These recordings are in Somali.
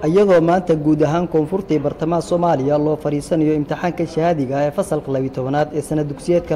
iyadoo maanta guud ahaan koonfurta iyo bartamaha soomaaliya loo fadhiisanayo imtixaanka shahaadiga ah ee fasalka labiyi tobanaad ee sana dugsiyeedka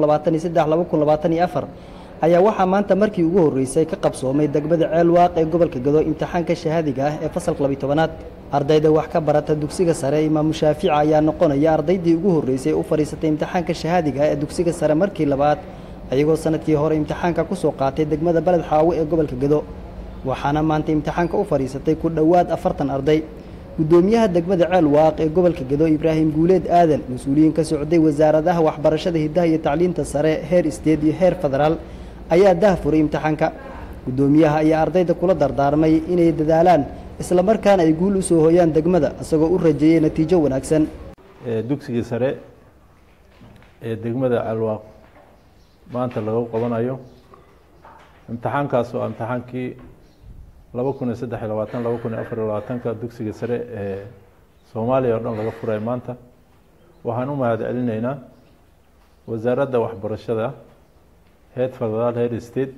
ayaa waxaa maanta markii ugu horreysay ka qabsoomay degmada ceelwaaq ee gobolka gado imtixaanka shahaadiga ah ee fasalka labiyi tobanaad ardayda wax ka barata dugsiga sare imaamu shaafici ayaa noqonaya ardaydii ugu horreysay u fadhiisatay imtixaanka shahaadiga ah ee dugsiga sare markii labaad ayagoo sanadkii hore imtixaanka ku soo qaatay degmada beled xaawo ee gobolka gado waxaana maanta imtixaanka u fadhiisatay ku dhowaad afartan arday guddoomiyaha degmada ceel waaq ee gobolka gado ibraahim guuleed aadan mas-uuliyiin ka socday wasaaradaha waxbarashada hiddaha iyo tacliinta sare heer isteed iyo heer federaal ayaa dah furay imtixaanka guddoomiyaha ayaa ardayda kula dardaarmay inay dadaalaan isla markaana ay guul u soo hooyaan degmada isagoo u rajeeyay natiijo wanaagsan dugsigii sare ee degmada ceelwaaq maanta lagu qabanayo imtixaankaas oo imtixaankii laba kun iyo saddex iyo labaatan laba kun iyo afar iyo labaatanka dugsiga sare ee soomaaliya oo dhan laga furay maanta waxaan u mahad celinaynaa wasaaradda waxbarashada heer federaal heer state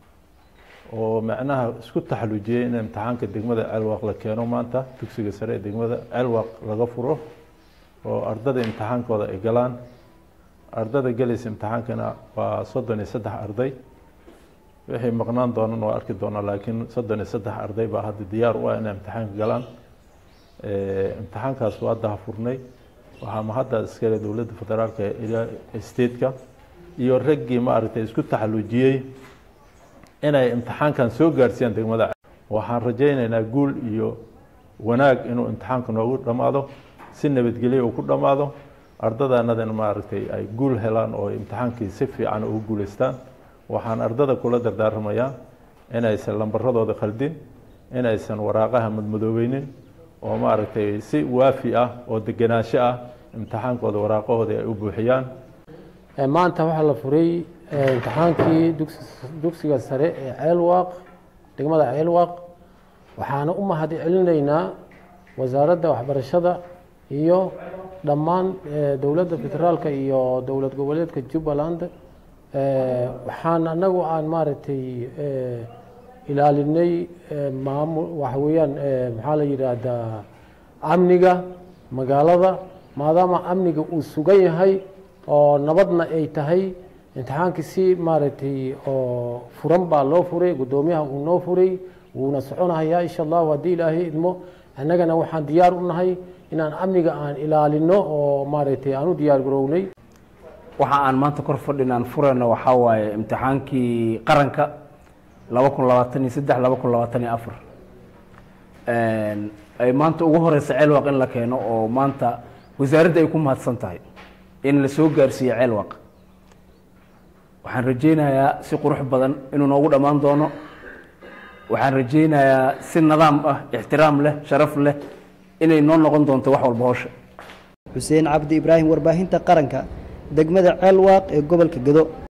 oo macnaha isku taxalujiyey in imtixaanka degmada ceelwaaq la keeno maanta dugsiga sare ee degmada ceelwaaq laga furo oo ardada imtixaankooda ay galaan ardada gelaysa imtixaankana waa soddon iyo saddex arday wixii maqnaan doonan waa arki doonaa laakiin soddon iyo saddex arday baa hadda diyaar u ah inay imtixaanka galaan imtixaankaas waa dahafurnay waxaa mahadda iskale dowladda federaalka ilaa stateka iyo raggii maaragtay isku taxalujiyey inay imtixaankan soo gaarsiiyaan degmada waxaan rajaynaynaa guul iyo wanaag inuu imtixaanka noogu dhammaado si nabadgelyo uu ku dhammaado ardadaanadana maaragtay ay guul helaan oo imtixaankii si fiican ugu guuleystaan waxaan ardada kula dardaarmayaa inaysan lambaradooda khaldin inaysan waraaqaha madmadoobeynin oo maaragtay si waafi ah oo degenaansho ah imtixaankooda waraaqahooda ay u buuxiyaan maanta waxaa la furay imtixaankii dugsiga sare ee ceelwaaq degmada ceelwaaq waxaana u mahad celinaynaa wasaaradda waxbarashada iyo dhammaan dowladda federaalka iyo dowlad goboleedka jubbaland waxaan anagu aan maaragtay ilaalinay maamul waxa weeyaan maxaa la yidhaahdaa amniga magaalada maadaama amniga uu sugan yahay oo nabadna ay tahay imtixaankii si maaragtay oo furan baa loo furay guddoomiyaha uu noo furay wuuna soconahayaa insha allahu haddii ilaahay idmo annagana waxaan diyaar u nahay inaan amniga aan ilaalino oo maaragtay aan u diyaar garownay waxa aan maanta kor fadhinaan furayno waxaa waaye imtixaankii qaranka laba kun labaatan iyo saddex laba kun labaatan iyo afar ay maanta ugu horeysa ceelwaq in la keeno oo maanta wasaaradda ay ku mahadsan tahay in la soo gaarsiiyo ceelwaq waxaan rajeynayaa si qurux badan inuu noogu dhammaan doono waxaan rajeynayaa si nidaam ah ixtiraam leh sharaf leh inay noo noqon doonto wax walba howsha xuseen cabdi ibraahim warbaahinta qaranka degmada ceelwaaq ee gobolka gado